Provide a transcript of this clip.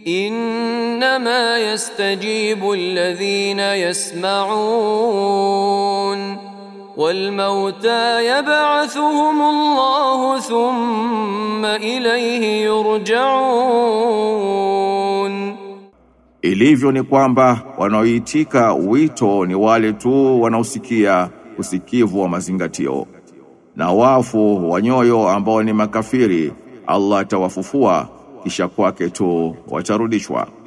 انما يستجيب الذين يسمعون والموتى يبعثهم الله ثم اليه يرجعون Ilivyo ni kwamba wanaoitika wito ni wale tu wanaosikia usikivu wa mazingatio, na wafu wa nyoyo ambao ni makafiri, Allah atawafufua kisha kwake tu watarudishwa.